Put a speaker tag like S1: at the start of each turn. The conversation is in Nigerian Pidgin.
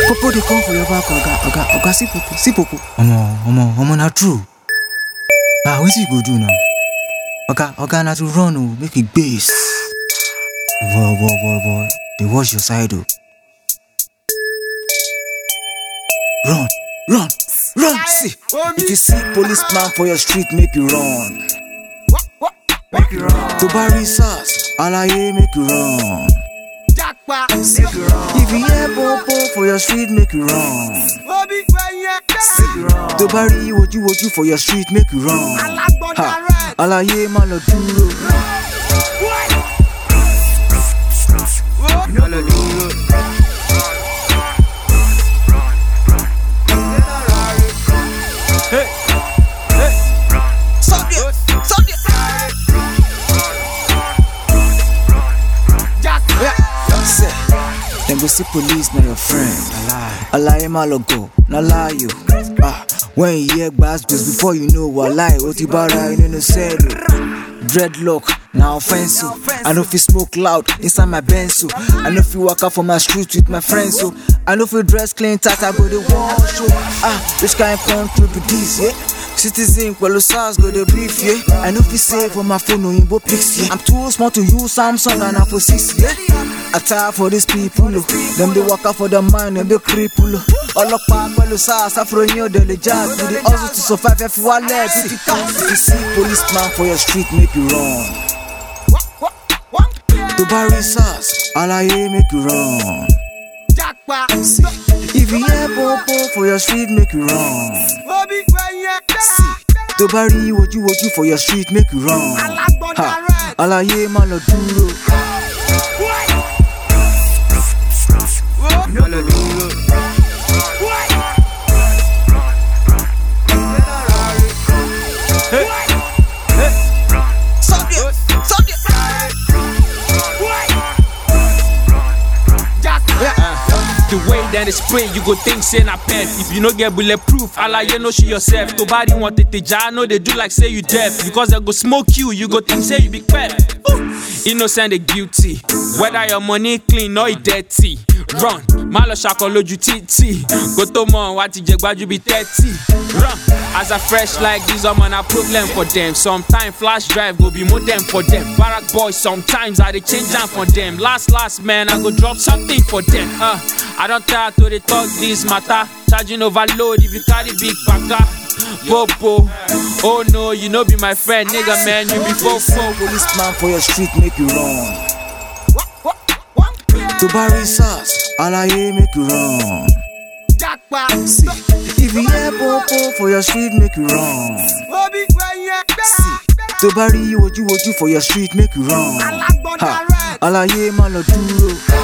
S1: Popo dey come for your back, oga, oga, oga, see popo, see popo. Omo, omo, omo, na true. Ah, wetin you go do now? Oga, oga, na to run o, make e base. Boy, boy, boy, boy, dey watch your side o. Run, run, run, see. If you see policeman for your street, make you run. Make you run. To bury SARS, alaye, make you run. See. If you hear popo for your street, make you run. To bury woju woju for your street, make you run. Ha, alaye, má lọ dúró. Má lọ dúró. Stop there, stop there. Say, Dem go see police na your friend. Alaye má lọ go, na lie you. Ah, when you hear gbas before you know walai, o ti bára ẹ nínú sẹ́ẹ̀lì. Dreadlock na offense o. I no fit smoke loud inside my Benz o. I no fit waka for my street with my friends o. I no fit dress clean tight, I go dey wash o. Ah, which kind country be this, yeah? Citizen pẹ̀lú SARS go dey brief, yeah? I no fit save for my phone òyìnbó pics, yeah? I'm too small to use Samsung and Apple 6, yeah? I tire for these people, oh. Dem dey waka for the mind, dem dey cripple, oh. Ọlọ́pàá pẹ̀lú SARS, àfúròyìn ò dẹ̀ lè jazz. We dey hustle to survive, ẹ fi wálẹ̀ fifty thousand. If you see policeman for your street, make you run. To bury SARS, alaye make you run. See, if you hear popo for your street, make you run. See, to bury woju woju for your street, make you run. Ha, alaye má lọ dúró. Má lọ dúró. Stop there, stop there.
S2: The way that they spray, you go think say na pep. If you no get bulletproof, alaye no shoot yourself. To body want to jar, no they do like say you deaf. Because they go smoke you, you go think say you big pep. Ooh. Innocent they guilty. Whether your money clean or it dirty. Run, má lọ ṣakọ lójú títì. Kó tó mọ̀ wá ti jẹ gbájú bí thirty. Run, as I fresh like this, I'm on a problem for them. Sometimes flash drive go be modem for them. Barrack boys, sometimes I dey change am for them. Last last man, I go drop something for them. Uh, I don't tire to dey talk this matter. Charging overload if you carry big paka. Popo, oh no, you no be my friend, nigga man, you be fofo.
S1: Policeman for your street, make you run. To bury SARS, alaye make you run. See, if you hear popo for your street, make you run. See, to bury woju woju for your street, make you run. Ha, alaye má lọ dúró.